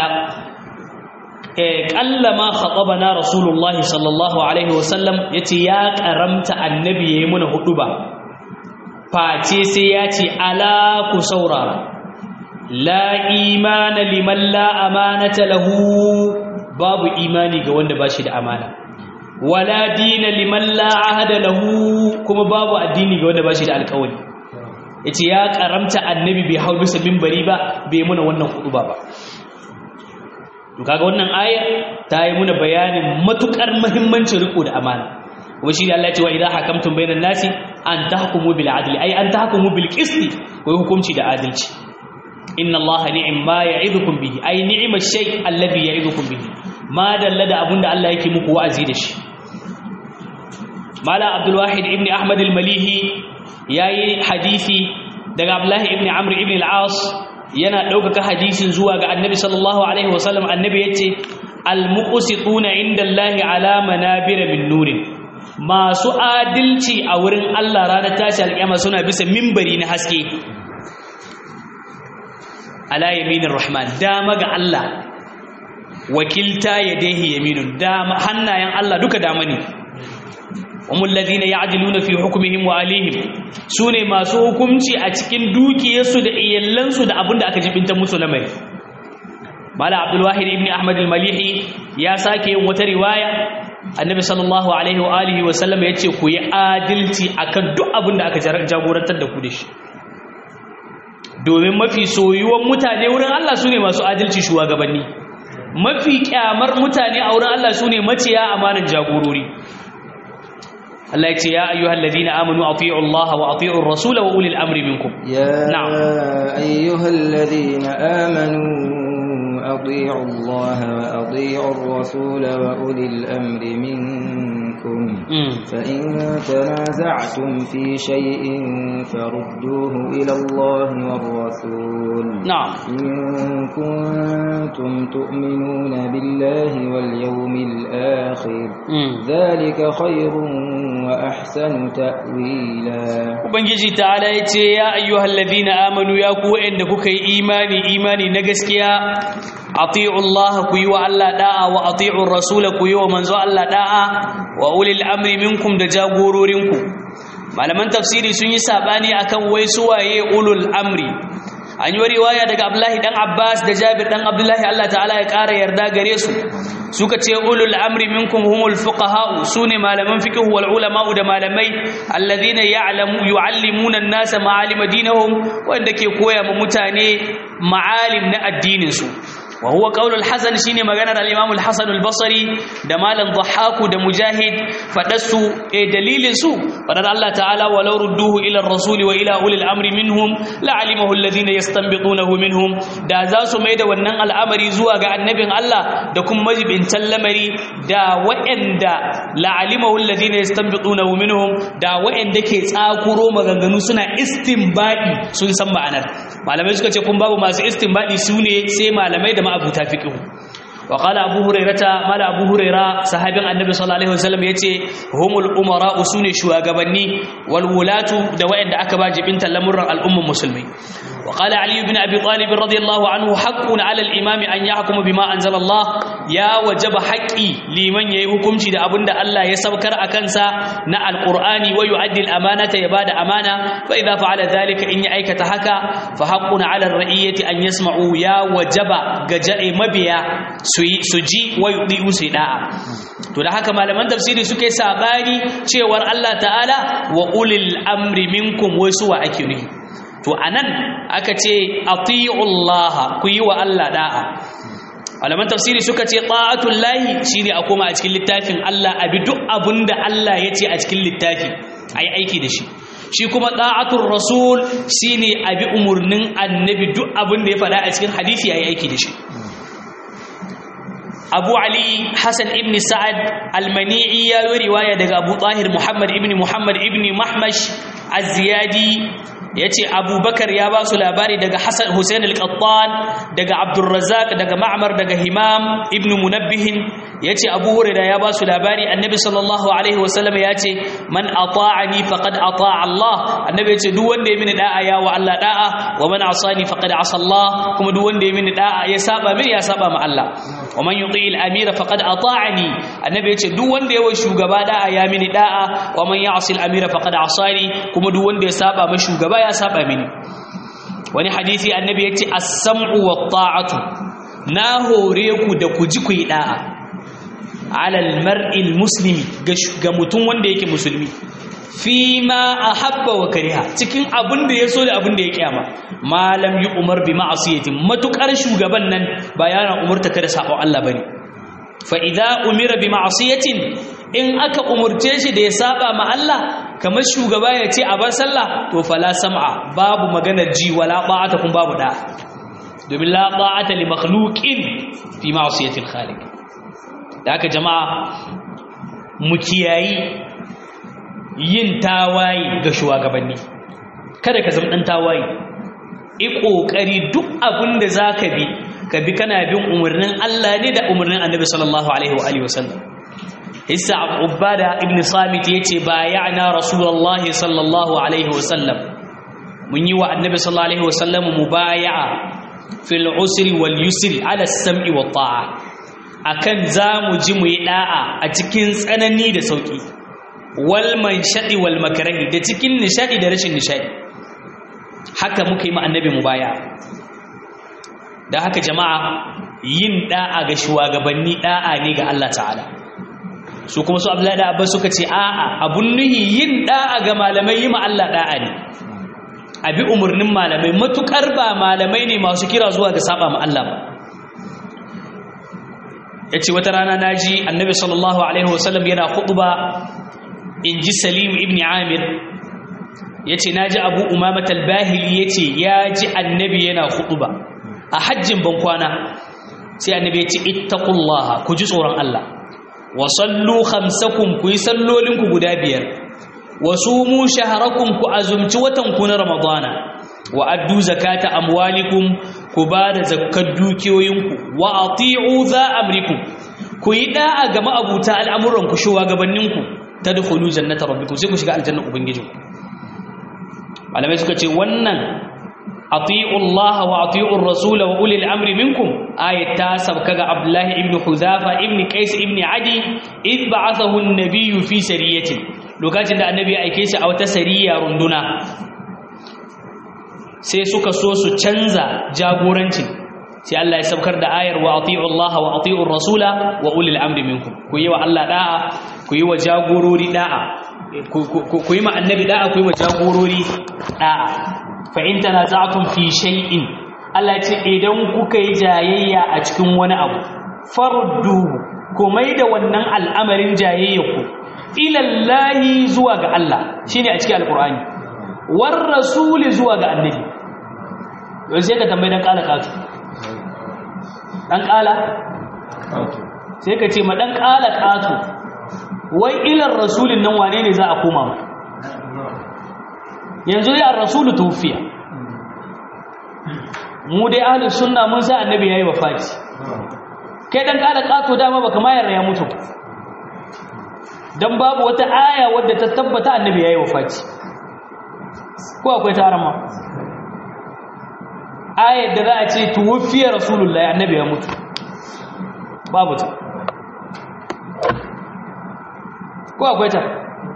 kallama khatabana rasulullahi sallallahu alaihi wasallam yace ya karamta annabi yayi muna huduba face sai yace ala ku saurara la imana liman la amanata lahu babu imani ga wanda bashi da amana wala dina liman la ahada lahu kuma babu addini ga wanda bashi da alƙawari yace ya karamta annabi bai hau bisa minbari ba bai muna wannan huduba ba to kaga wannan aya ta yi muna bayanin matukar muhimmancin riko da amana kuma shi Allah ya ce wa idza hakamtum bainan nasi an tahkumu bil adli ay an tahkumu bil qisti ko hukunci da adalci inna Allah ni'ma ya'idukum bihi ay ni'ma shay alladhi ya'idukum bihi ma dalla da abunda Allah yake muku wa'azi da shi mala abdul wahid ibn ahmad al malihi yayi hadisi daga abdullah ibn amr ibn al-as yana ɗaukaka hadisin zuwa ga annabi sallallahu alaihi wasallam annabi ya ce almuqsituna inda Allahi ala manabir min nurin masu adalci a wurin Allah ranar tashi alƙiyama suna bisa mimbari na haske ala yaminir rahman dama ga Allah wakilta yadayhi yaminun dama hannayen Allah duka dama ne umul ladina ya'diluna fi hukmihim wa alihim sune masu hukunci a cikin dukiyarsu da iyallansu da abinda aka jibinta musu lamari mala abdul wahid ibn ahmad al-malihi ya sake yin wata riwaya annabi sallallahu alaihi wa alihi wa sallam yace ku yi adalci akan duk abinda aka jagorantar da ku da shi domin mafi soyuwan mutane wurin Allah sune masu adalci shugabanni mafi kyamar mutane a wurin Allah sune maciya amanan jagorori Allah ya ce ya ayyuhal ladina amanu atii'u Allah wa atii'u ar-rasul wa ulil amri minkum يا نعم. أيها الذين آمنوا أطيعوا الله وأطيعوا الرسول وأولي الأمر منكم Mm. فإن تنازعتم في شيء فردوه إلى الله والرسول na'am إن كنتم تؤمنون بالله واليوم الآخر Mm. ذلك خير وأحسن تأويلا ubangiji ta'ala ya ce ya ayyuhal ladina amanu ya ku wa'anda kuka yi imani imani na gaskiya ati'u Allah ku yi wa Allah da'a wa ati'u rasula ku yi wa manzo Allah da'a wa ulil amri minkum da jagororinku malaman tafsiri sun yi sabani akan wai su waye ulul amri an yi riwaya daga Abdullahi dan Abbas da Jabir dan Abdullahi Allah ta'ala ya ƙara yarda gare su suka ce ulul amri minkum humul fuqaha sune malaman fiqh wal ulama da malamai alladhina ya'lamu yu'allimuna an-nasa ma'alim dinihum wanda ke koya ma mutane ma'alim na addinin su wa huwa qaulul hasan shine maganar al-imam al-hasan al-basri da malam dhahaku da mujahid fadasu eh dalilin su fadar Allah ta'ala walau rudduhu ila ar-rasul wa ila ulil amri minhum la'alimahu alladhina yastanbitunahu minhum da za su maida wannan al'amari zuwa ga annabin Allah da kuma majibintan lamari da wa'anda la'alimahu alladhina yastanbitunahu minhum da wa'anda ke tsakuro maganganu suna istinbadi sun san ma'anar malamai suka ce kun babu masu istinbadi su ne sai malamai da ma'abuta fiqh wa qala abu hurairata mala abu huraira sahabin annabi sallallahu alaihi wasallam yace humul umara usune shugabanni wal wulatu da wa'anda aka ba jibinta lamurran al'umman musulmi wa qala ali ibn abi talib radiyallahu anhu haqqun ala al imam an yahkuma bima anzala Allah ya wajaba haqqi liman yayi hukunci da abinda Allah ya saukar a kansa na alqur'ani wa yu'addi al amanata ya bada amana fa idza fa'ala dhalika in ya aikata haka fa haqqun ala ar ra'iyati an yasma'u ya wajaba ga ja'i mabiya su yi su ji wa yudi'u su da'a to da haka malaman tafsiri suke sabani cewar Allah ta'ala wa ulil amri minkum wai suwa ake nufi to anan aka ce atiullaha ku yi wa Allah da'a malaman tafsiri suka ce ta'atul lahi shine a koma a cikin littafin Allah abi duk abinda Allah ya ce a cikin littafi ayi aiki da shi shi kuma ta'atul rasul shine abi umurnin annabi duk abinda ya faɗa a cikin hadisi ayi aiki da shi abu ali hassan ibn sa'ad almani'i ya yi riwaya daga abu tahir muhammad ibn muhammad ibn mahmash az-ziyadi ya ce abubakar ya ba su labari daga hassan hussein al-qattan daga abdulrazak daga ma'amar daga himam ibn munabbihin ya ce abu hurira ya ba su labari annabi sallallahu alaihi wasallam ya ce man ata'ani faqad ata'a Allah annabi ya ce duk wanda ya mini da'a ya wa Allah da'a wa man asani faqad asa Allah kuma duk wanda ya mini da'a ya saba mini ya saba ma Allah wa man yuti al-amira faqad ata'ani annabi ya ce duk wanda ya wa shugaba da'a ya mini da'a wa man ya'si al-amira faqad asani kuma duk wanda ya saba ma shugaba ya saba mini wani hadisi annabi ya ce as-sam'u wat-ta'atu na hore ku da ku ji ku yi da'a alal mar'il muslimi ga mutum wanda yake musulmi fi ma ahabba wa kariha cikin abin da ya so da abin da ya kiyama malam yi umar bi ma'asiyatin matukar shugaban nan ba yana umurta kada sabo Allah bane fa idza umira bi ma'asiyatin in aka umurce shi da ya saba ma Allah kamar shugaba ya ce a bar sallah to fala sam'a babu maganar ji wala ta'ata kun babu da domin la ta'ata li makhluqin fi ma'siyatil khaliq da haka jama'a mu kiyayi yin tawaye ga shugabanni kada ka zama dan tawaye i kokari duk abin da zaka bi ka bi kana bin umarnin Allah ne da umarnin Annabi sallallahu alaihi wa alihi wasallam Isa Ubada ibn Samit yace bayana Rasulullah sallallahu alaihi wasallam mun yi wa Annabi sallallahu alaihi wasallam mubaya'a fil usri wal yusri ala as-sam'i wat ta'a akan za mu ji mu yi ɗa'a a cikin tsanani da sauƙi wal manshadi wal makrahi da cikin nishadi da rashin nishadi haka muka yi ma annabi mu baya da haka jama'a yin da'a ga shugabanni da'a ne ga Allah ta'ala su kuma su Abdullahi da Abbas suka ce a'a abun nuhi yin da'a ga malamai yi ma Allah da'a ne abi umurnin malamai matukar ba malamai ne masu kira zuwa ga saba ma Allah ba yace wata rana naji annabi sallallahu alaihi wasallam yana khutba inji Salim ibn Amir yace naji Abu Umamah al-Bahili yace yaji annabi yana khutba a hajjin bankwana sai annabi yace ittaqullaha ku ji tsoron Allah wa sallu khamsakum ku yi sallolinku guda biyar wa sumu shahrakum ku azumci watan ku na ramadana wa addu zakata amwalikum ku ba da zakkar dukiyoyinku wa ati'u za amrikum ku yi da'a ga ma'abuta al'amuran ku shugabanninku tadkhulu jannata rabbikum sai ku shiga aljanna ubangijinku malamai suka ce wannan ati'u Allah wa ati'u ar-rasul wa ulil amri minkum ayat ta sabka ga Abdullah ibn Huzafa ibn Qais ibn Adi id ba'athahu an-nabiy fi sariyatin lokacin da annabi ya aike shi a wata sariya runduna sai suka so su canza jagorancin sai Allah ya saukar da ayar wa ati'u Allah wa ati'u ar-rasula wa ulil amri minkum ku yi wa Allah da'a ku yi wa jagorori da'a ku yi ma annabi da'a ku yi wa jagorori da'a fa in tanaza'tum fi shay'in Allah ce idan kuka yi jayayya a cikin wani abu faruddu ku mai da wannan al'amarin jayayyaku ila Allah zuwa ga Allah shine a cikin alqur'ani war rasuli zuwa ga annabi yau sai ka tambayi dan kala katu dan kala sai ka ce ma dan kala katu wai ilar rasulin nan wane ne za a koma ma yanzu ya rasulu tufiya mu dai ahlus sunna mun sa annabi yayi wafati kai dan kala kato dama baka ma yarda ya mutu dan babu wata aya wadda ta tabbata annabi yayi wafati ko akwai taron ma ayar da za a ce tuwfiya rasulullahi annabi ya mutu babu ta ko akwai ta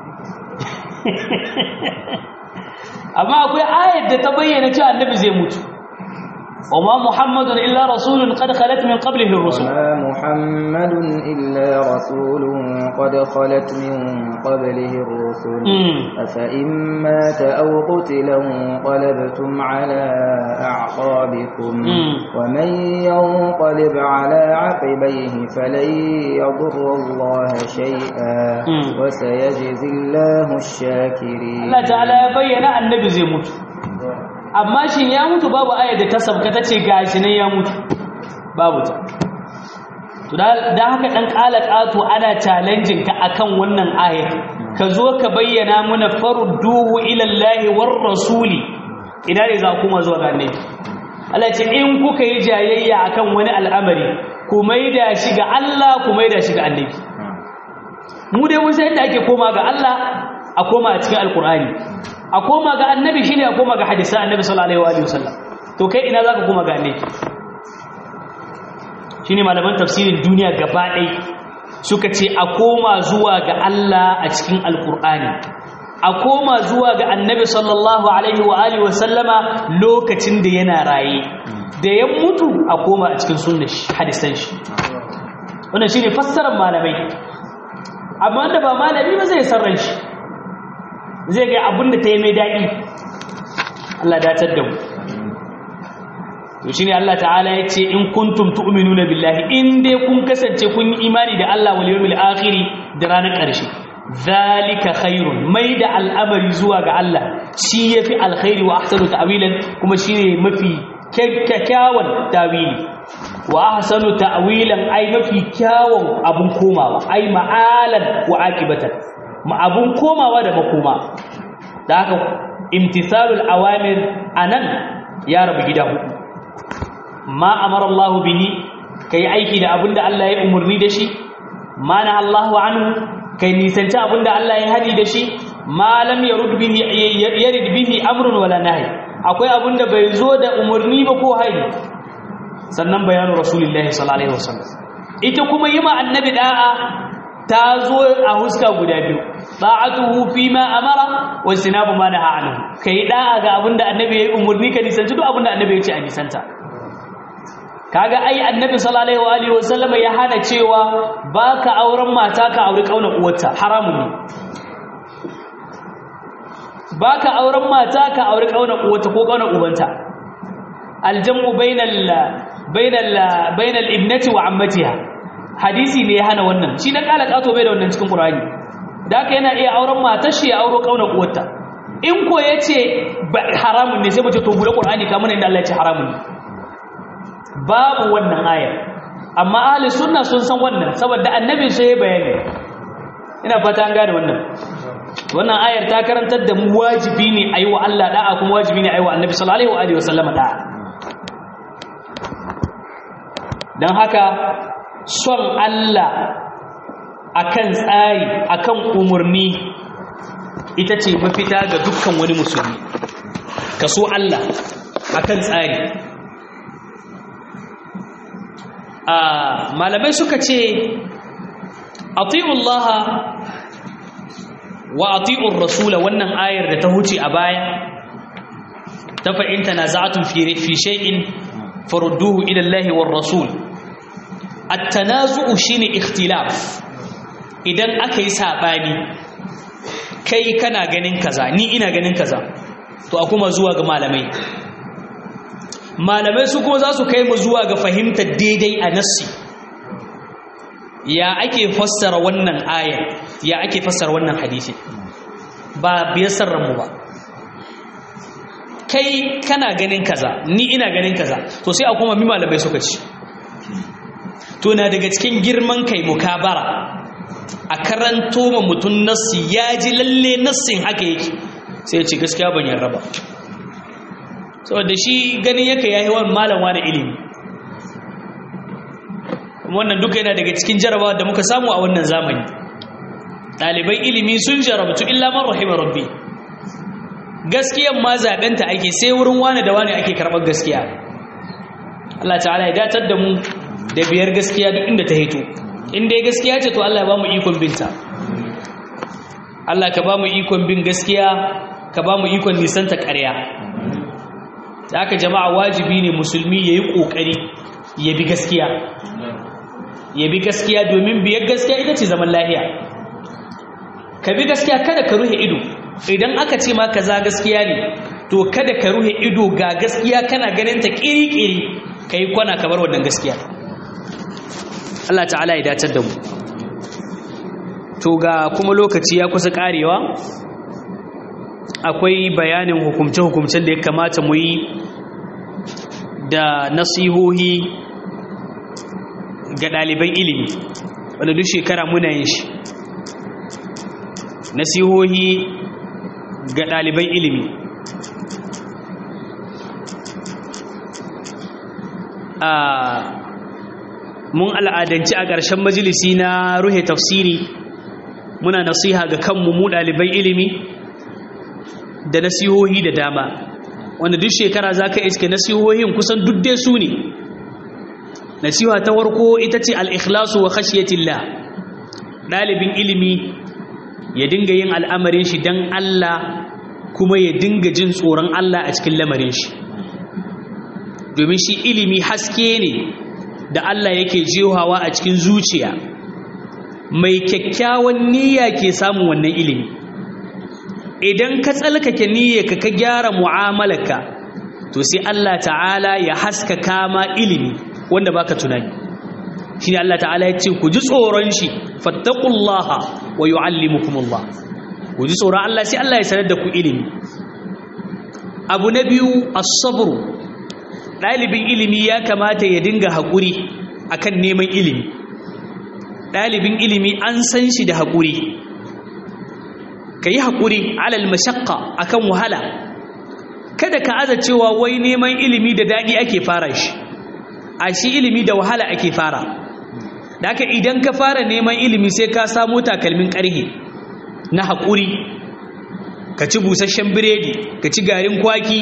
amma akwai ayar da ta bayyana cewa annabi zai mutu وما محمد إلا رسول قد خلت من قبله الرسل وما محمد إلا رسول قد خلت من قبله الرسل أفإن مات أو قتل انقلبتم على أعقابكم ومن ينقلب على عقبيه فلن يضر الله شيئا وسيجزي الله الشاكرين الله تعالى بين النبي زي موت amma shin ya mutu babu ayar da ta sabka ta ce gashi ne ya mutu babu ta to da haka dan kala kato ana challenging ka akan wannan ayar ka zo ka bayyana mana farudduhu ila Allah war rasuli ina ne za kuma zuwa ga annabi Allah ce in kuka yi jayayya akan wani al'amari ku maida shi ga Allah ku maida shi ga annabi mu dai mun san yadda ake koma ga Allah a koma a cikin alkur'ani a koma ga annabi shine a koma ga hadisa annabi sallallahu alaihi wa sallam to kai ina zaka koma ga annabi shine malaman tafsirin duniya gaba ɗai suka ce a koma zuwa ga Allah a cikin alkur'ani a koma zuwa ga annabi sallallahu alaihi wa alihi wa sallama lokacin da yana raye da ya mutu a koma a cikin sunnar hadisan shi wannan shine fassarar malamai amma wanda ba malami ba zai sarran shi zai ga abin da ta yi mai daɗi Allah datar da mu to shine Allah ta'ala ya ce in kuntum tu'minuna billahi in dai kun kasance kun yi imani da Allah wal yawmil akhir da ranar ƙarshe zalika khairun mai da al'amari zuwa ga Allah shi yafi alkhairi wa ahsanu ta'wilan kuma shine mafi kyakkyawan tawili wa ahsanu ta'wilan ai mafi kyawun abun komawa ai ma'alan wa aqibatan abun komawa da makoma da haka imtithalul awamir anan ya rabu gida hudu ma amara Allah bihi kai aiki da abinda Allah ya umurni da shi ma na Allahu anhu kai nisanci abinda Allah ya hadi da shi ma lam yarud bihi yarid bihi amrun wala nahy akwai abinda bai zo da umurni ba ko hadi sannan bayanu rasulullahi sallallahu alaihi wasallam ita kuma yi ma annabi da'a ta zo a huska guda biyu ta'atuhu fi ma amara wa istinabu ma naha anhu kai da'a ga abinda annabi ya yi umurni ka nisanci duk abinda annabi ya ce a nisanta kaga ai annabi sallallahu alaihi wa sallama ya hana cewa baka auren mata ka auri kauna uwarta haramun ne baka auren mata ka auri kauna uwarta ko kauna ubanta aljamu bainal bainal bainal ibnati wa ammatiha hadisi ne ya hana wannan shi dan kala kato bai da wannan cikin qur'ani da haka yana iya auren matar shi ya auro kauna uwarta in ko yace haramun ne sai mu ce to bude qur'ani kamar inda Allah ya ce haramun ne babu wannan ayar amma ahli sunna sun san wannan saboda annabi sai ya bayani ina fata an gane wannan wannan ayar ta karantar da mu wajibi ne ayi wa Allah da'a kuma wajibi ne ayi wa annabi sallallahu alaihi wa sallam da'a dan haka son Allah akan tsari akan umurni ita ce mafita ga dukkan wani musulmi ka so Allah akan tsari malamai suka ce ati'ullaha wa ati'ur rasula wannan ayar da ta huce a baya ta fa'in tanaza'atun fi fi shay'in farudduhu ila Allah war rasul at-tanazu'u shine ikhtilaf idan aka yi sabani kai kana ganin kaza ni ina ganin kaza to a kuma zuwa ga malamai malamai su kuma za su kai mu zuwa ga fahimtar daidai a nassi ya ake fassara wannan ayar ya ake fassara wannan hadisi ba biyar mu ba kai kana ganin kaza ni ina ganin kaza to sai a kuma mi malamai suka ci to na daga cikin girman kai mukabara a karanto ma mutum nassi ya ji lalle nassin haka yake sai ya ce gaskiya ban yarda ba saboda shi ganin yake ya yi wani malam wani ilimi wannan duka yana daga cikin jarabawa da muka samu a wannan zamani ɗalibai ilimi sun jarabtu illa man rahima rabbi gaskiyan ma zaɓenta ake sai wurin wani da wani ake karɓar gaskiya Allah ta'ala ya datar da mu da biyar gaskiya duk inda ta hito in dai gaskiya ce to Allah ya ba mu ikon binta Allah ka ba mu ikon bin gaskiya ka ba mu ikon nisanta ƙarya da haka jama'a wajibi ne musulmi ya yi ƙoƙari ya bi gaskiya ya bi gaskiya domin biyar gaskiya ita ce zaman lahiya ka bi gaskiya kada ka ruhe ido idan aka ce ma kaza gaskiya ne to kada ka ruhe ido ga gaskiya kana ganin ta ƙiri-ƙiri ka yi kwana ka bar wannan gaskiya Allah ta'ala ya dacar da mu to ga kuma lokaci ya kusa ƙarewa akwai bayanin hukumce-hukumcen da ya kamata mu yi da nasihohi ga ɗaliban ilimi wanda duk shekara muna yin shi nasihohi ga ɗaliban ilimi a mun al'adanci a ƙarshen majalisi na ruhe tafsiri muna nasiha ga kanmu mu ɗaliban ilimi da nasihohi da dama wanda duk shekara za ka iske nasihohin kusan duk dai su ne nasiha ta warko ita ce al'ikhlasu wa khashiyatillah ɗalibin ilimi ya dinga yin al'amarin shi don Allah kuma ya dinga jin tsoron Allah a cikin lamarin shi domin shi ilimi haske ne da Allah yake jehawa a cikin zuciya mai kyakkyawan niyya ke samun wannan ilimi idan ka tsalkake niyyarka ka gyara mu'amalarka to sai Allah ta'ala ya haskaka ma ilimi wanda baka tunani shine Allah ta'ala ya ce ku ji tsoron shi fattaqullaha wa yu'allimukumullah ku ji tsoron Allah sai Allah ya sanar da ku ilimi abu na biyu as-sabr dalibin ilimi ya kamata ya dinga hakuri akan neman ilimi dalibin ilimi an san shi da hakuri kayi hakuri alal mashaqqa akan wahala kada ka aza cewa wai neman ilimi da dadi ake fara shi a shi ilimi da wahala ake fara da haka idan ka fara neman ilimi sai ka samu takalmin ƙarhe na haƙuri ka ci busasshen biredi ka ci garin kwaki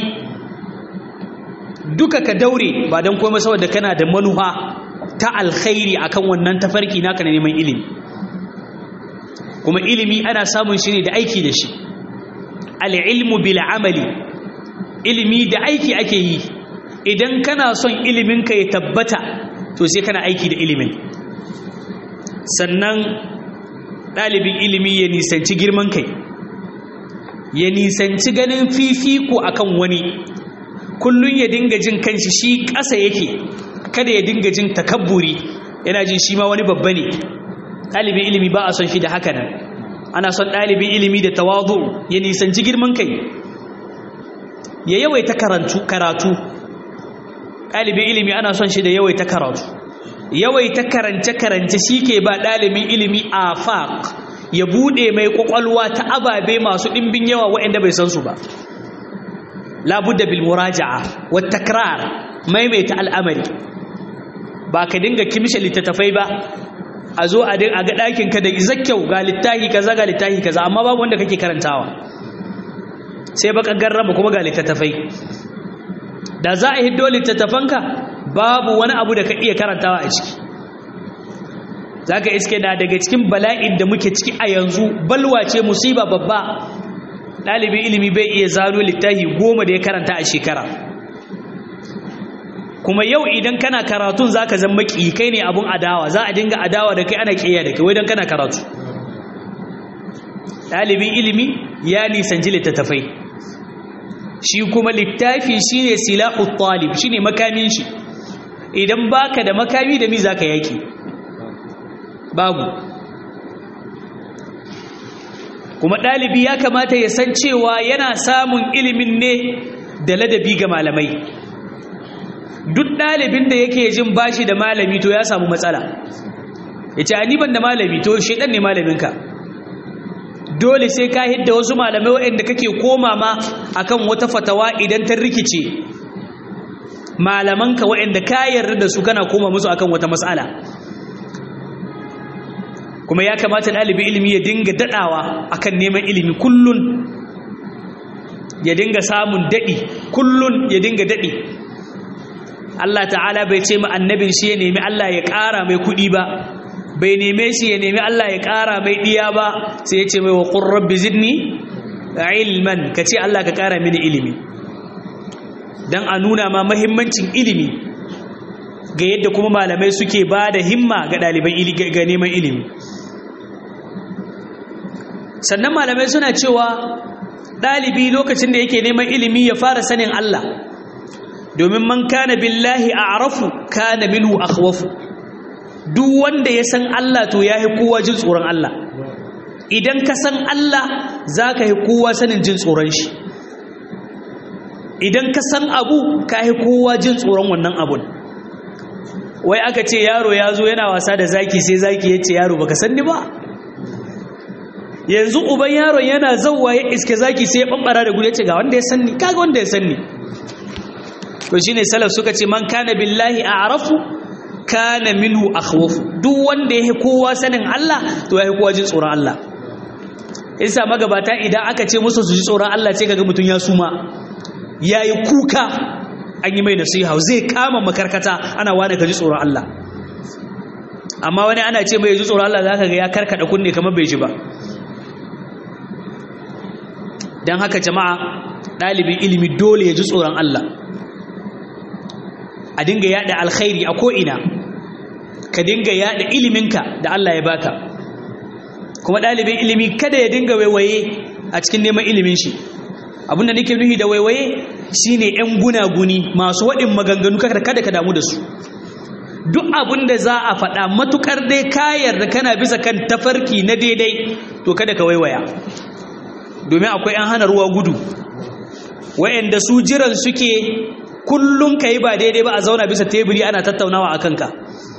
duka ka daure ba don komai saboda kana da manufa ta alkhairi akan wannan tafarki naka na neman ilimi kuma ilimi ana samun shi ne da aiki da shi al'ilmu bil amali ilimi da aiki ake yi idan kana son iliminka ya tabbata to sai kana aiki da ilimin sannan ɗalibin ilimi ya nisanci girman kai ya nisanci ganin fifiko akan wani kullum ya dinga jin kanshi shi ƙasa yake kada ya dinga jin takabburi yana jin shi ma wani babba ne ɗalibin ilimi ba a son shi da haka nan ana son ɗalibin ilimi da tawazu ya nisanci girman kai ya yawaita karantu karatu ɗalibin ilimi ana son shi da yawaita karatu yawaita karance-karance shi ke ba ɗalibin ilimi a faƙ ya buɗe mai ƙwaƙwalwa ta ababe masu ɗimbin yawa waɗanda bai san su ba labudda bil muraja'a wa takrar maimaita al'amari ba ka dinga kimshe littattafai ba a zo a ga ɗakin ka da izakkyau ga littahi kaza ga littahi kaza amma babu wanda kake karantawa sai baka garrama kuma ga littattafai da za a hiddo littattafanka babu wani abu da ka iya karantawa a ciki za ka iske na daga cikin bala'in da muke ciki a yanzu balwa ce musiba babba ɗalibin ilimi bai iya zano littafi goma da ya karanta a shekara kuma yau idan kana karatun za ka zama ƙi kai ne abun adawa za a dinga adawa da kai ana ƙiya da kai wai don kana karatu ɗalibin ilimi ya nisanci littattafai shi kuma littafi shi ne silahu talib shi ne makamin shi idan baka da makami da mi za ka yaki babu kuma ɗalibi ya kamata ya san cewa yana samun ilimin ne da ladabi ga malamai duk ɗalibin da yake jin bashi da malami to ya samu matsala ya ce ban da malami to shaidan ne malaminka dole sai ka hidda wasu malamai waɗanda kake koma ma akan wata fatawa idan ta rikice malamanka waɗanda ka yarda da su kana koma musu akan wata matsala kuma ya kamata ɗalibi ilimi ya dinga daɗawa akan neman ilimi kullun ya dinga samun daɗi kullun ya dinga daɗi Allah ta'ala bai ce ma annabin shi ya nemi Allah ya ƙara mai kuɗi ba bai neme shi ya nemi Allah ya ƙara mai ɗiya ba sai ya ce mai wa rabbi zidni ilman ka ce Allah ka ƙara mini ilimi don a nuna ma mahimmancin ilimi ga yadda kuma malamai suke ba da himma ga ɗaliban ga neman ilimi sannan malamai suna cewa ɗalibi lokacin da yake neman ilimi ya fara sanin Allah domin man kana billahi a arafu kana minhu akhwafu duk wanda ya san Allah to ya yi kowa jin tsoron Allah idan ka san Allah za ka yi kowa sanin jin tsoron shi idan ka san abu ka yi kowa jin tsoron wannan abun wai aka ce yaro ya zo yana wasa da zaki sai zaki ya ce yaro baka san ni ba yanzu uban yaron yana zauwa ya iske zaki sai ya bambara da gudu ya ce ga wanda ya san ni kaga wanda ya san ni to shine salaf suka ce man kana billahi a'rafu kana minhu akhwafu duk wanda yake kowa sanin Allah to yake kowa jin tsoron Allah isa magabata idan aka ce musu su ji tsoron Allah sai kaga mutun ya suma yayi kuka an yi mai nasiha zai kama makarkata ana wani ka ji tsoron Allah amma wani ana ce mai ji tsoron Allah zaka ga ya karkada kunne kamar bai ji ba dan haka jama'a dalibin ilimi dole ya ji tsoron Allah a dinga yada alkhairi a ko'ina ka dinga yada iliminka da Allah ya baka kuma ɗalibin ilimi kada ya dinga waiwaye a cikin neman ilimin shi abinda nake nuhi da waiwaye shine yan gunaguni masu waɗin maganganu kada ka damu da su duk abin da za a faɗa matukar dai kayar da kana bisa kan tafarki na daidai to kada ka waiwaya domin akwai an hana ruwa gudu wa'anda su jiran suke kullum ka yi ba daidai ba a zauna bisa teburi ana tattaunawa a kanka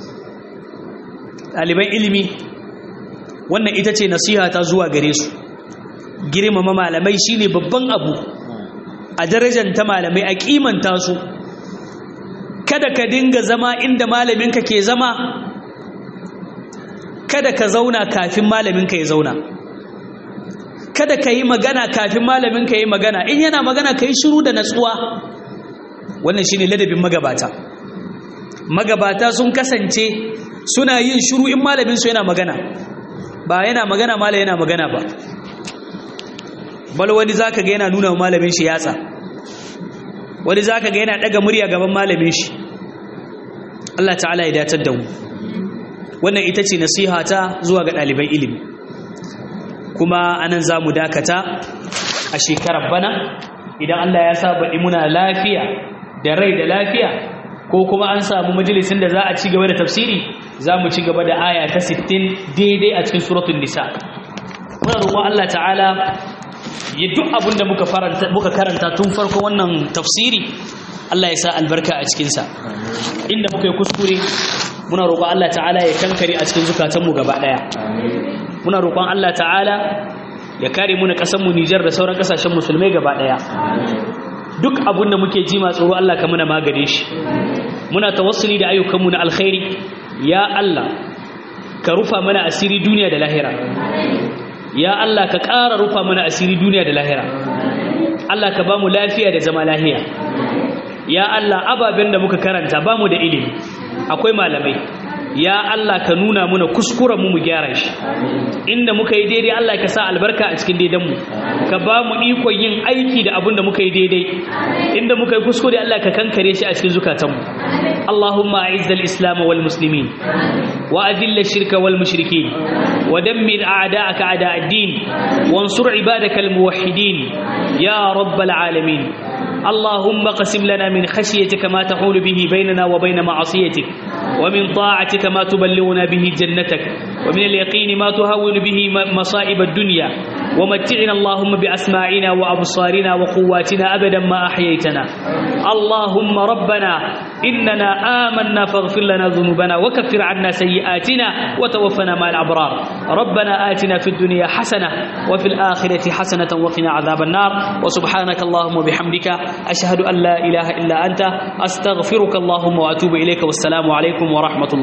ɗaliban ilimi wannan ita ce nasiha ta zuwa gare su girmama malamai shine babban abu a darajanta malamai a kimanta su kada ka dinga zama inda malaminka ke zama kada ka zauna kafin malaminka ya zauna kada ka yi magana kafin malaminka ya yi magana in yana magana ka yi shiru da natsuwa wannan shine ladabin magabata magabata sun kasance suna yin shiru in malamin su yana magana ba yana magana malam yana magana ba bal wani zaka ga yana nuna malamin shi yatsa wani zaka ga yana daga murya gaban malamin shi Allah ta'ala ya datar da mu wannan ita ce nasiha ta zuwa ga ɗaliban ilimi kuma anan za mu dakata a shekarar bana idan Allah ya sa baɗi muna lafiya da rai da lafiya ko kuma an samu majalisin da za a ci gaba da tafsiri za mu ci gaba da aya ta 60 daidai a cikin suratun nisa muna roƙon Allah ta'ala ya duk abin da muka karanta tun farko wannan tafsiri Allah ya sa albarka a cikinsa inda muka yi kuskure muna roƙon Allah ta'ala ya kankare a cikin zukatanmu gaba ɗaya muna roƙon Allah ta'ala ya kare mu na ƙasarmu Nijar da sauran ƙasashen musulmai gaba ɗaya duk abin da muke ji ma tsoro Allah ka muna magane shi muna tawassuli da ayyukanmu na alkhairi ya Allah ka rufa mana asiri duniya da lahira ya Allah ka ƙara rufa mana asiri duniya da lahira Allah ka ba mu lafiya da zama lahiya ya Allah ababen da muka karanta ba mu da ilimi akwai malamai ya Allah ka nuna muna kuskuren mu mu gyara shi inda muka yi daidai Allah ka sa albarka a cikin daidan mu ka ba mu ikon yin aiki da abin da muka yi daidai inda muka yi kuskure Allah ka kankare shi a cikin zukatan mu Allahumma a'izz al-islam wal muslimin wa adhill ash-shirka wal mushrikeen wa dammir a'da'aka a'da' ad-din wansur ibadaka al-muwahhidin ya rabbal alamin اللهم قسم لنا من خشيتك ما تحول به بيننا وبين معصيتك ومن طاعتك ما تبلغنا به جنتك ومن اليقين ما تهون به مصائب الدنيا ومتعنا اللهم بأسماعنا وأبصارنا وقواتنا أبدا ما أحييتنا اللهم ربنا إننا آمنا فاغفر لنا ذنوبنا وكفر عنا سيئاتنا وتوفنا مع الأبرار ربنا آتنا في الدنيا حسنة وفي الآخرة حسنة وقنا عذاب النار وسبحانك اللهم وبحمدك أشهد أن لا إله إلا أنت أستغفرك اللهم وأتوب إليك والسلام عليكم ورحمة الله